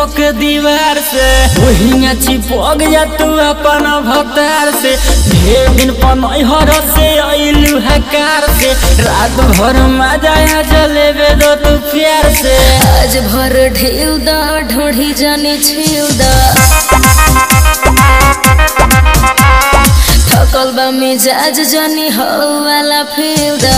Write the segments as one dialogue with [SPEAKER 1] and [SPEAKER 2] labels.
[SPEAKER 1] चिपक दीवार से वही चिपक जा तू अपन भतार से ढेर दिन पनहर से अइलू हकार से रात भर मजा आ जलेबे दो तू प्यार से
[SPEAKER 2] आज भर ढेउ द ढोढ़ी जाने छेउ द थकल बा मिजाज जानी हो वाला फेउ द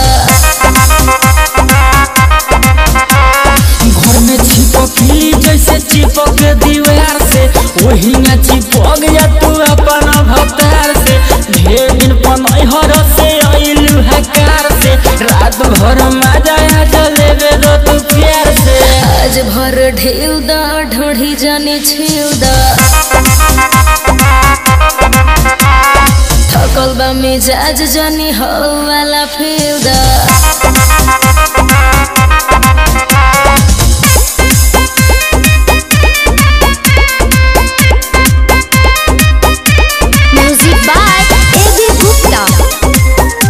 [SPEAKER 1] घर में चिपकली जैसे चिपक दीवार से वही चिपक जा तू अपन भतार से ढेर दिन पनहर से अइलू हकार से रात भर मजा आ जलेबे दो तू प्यार से
[SPEAKER 2] आज भर ढेउ द ढोढ़ी जाने छेउ द थकल बा मिजाज जानी हो वाला फेउ द
[SPEAKER 3] Music by A.B. Gupta.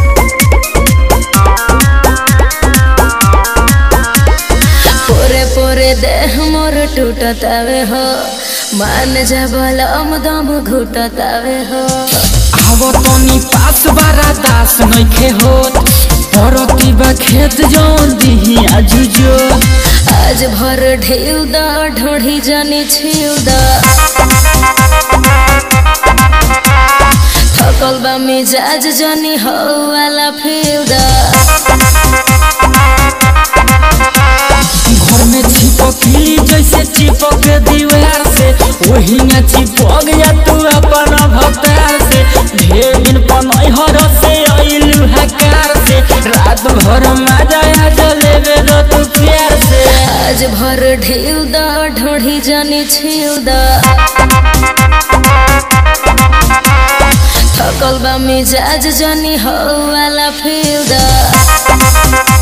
[SPEAKER 2] पोरे पोरे देह मोर टूटतावे हो मान जा बलम दम घुटतावे हो
[SPEAKER 1] आव तनी पास बारा दास नइखे होत परती बा खेत जौन दिही आजुजो
[SPEAKER 2] आज भर ढेउ द ढोढ़ी जाने छिउ द थकल बा मिजाज जानी हो वाला फेउ द
[SPEAKER 1] घर में चिपकली जैसे चिपक दीवार से वही चिपक जा तू अपन भतार से ढेर दिन पनहर से अइलू हकार से रात भर मजा आ जलेबे दो तू प्यार से
[SPEAKER 2] आज भर ढेउ द ढोढ़ी जाने छिउ द थकल बा मिजाज जानी हो वाला फेउ द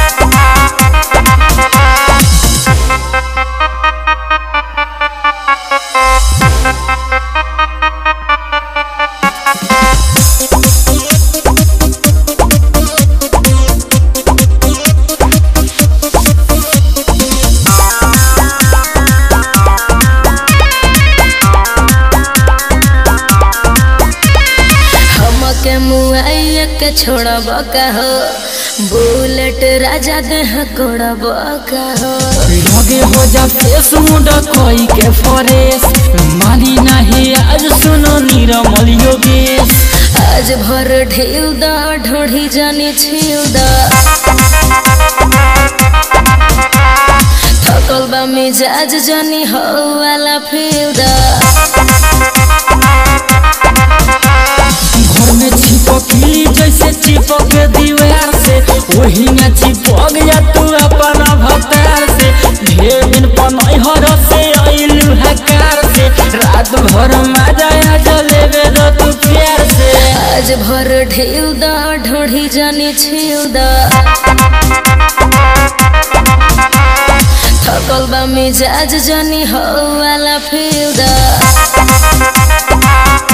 [SPEAKER 2] हमके मुआइया के छोड़ब का हो बुलेट राजा देह कोड़ब का हो
[SPEAKER 1] लगे हो जा फेस मुंड कोई के फरेस मानी नहीं आज सुनो नीरमल योगेश
[SPEAKER 2] आज भर ढेउ द ढोढ़ी जाने छिउ द थकल बा मिजाज जानी हो वाला फेउ द
[SPEAKER 1] घर में चिपकली जैसे चिपक दीवार से वही चिपक जा तू अपन भतार से ढेर दिन पनहर से अइलू हकार से रात भर मजा आ जलेबे दो तू प्यार से
[SPEAKER 2] आज भर ढेउ द ढोढ़ी जाने छिउ द थकल बा मिजाज जानी हो वाला फेउ द